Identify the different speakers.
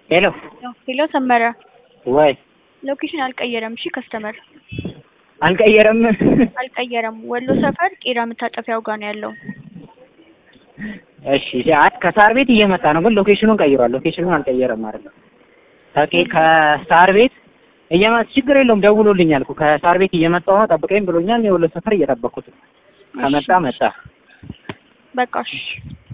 Speaker 1: ሄሎ
Speaker 2: ሄሎ ሰመረ
Speaker 1: ወይ
Speaker 2: ሎኬሽን አልቀየረም። እሺ ከስተመር
Speaker 1: አልቀየረም።
Speaker 2: አልቀየረም። ወሎ ሰፈር ቄራ መታጠፊያው ጋር ነው ያለው።
Speaker 1: እሺ አይ ከሳር ቤት እየመጣ ነው፣ ግን ሎኬሽኑን ቀይሯል። ሎኬሽኑን አልቀየረም ማለት ነው። ከቄ ከሳር ቤት እየመጣ ችግር የለውም ደውሎልኛል እኮ ከሳር ቤት እየመጣሁ ነው ጠብቀኝ ብሎኛል። የወሎ ሰፈር እየጠበኩት ነው። ከመጣ መጣ።
Speaker 2: በቃ እሺ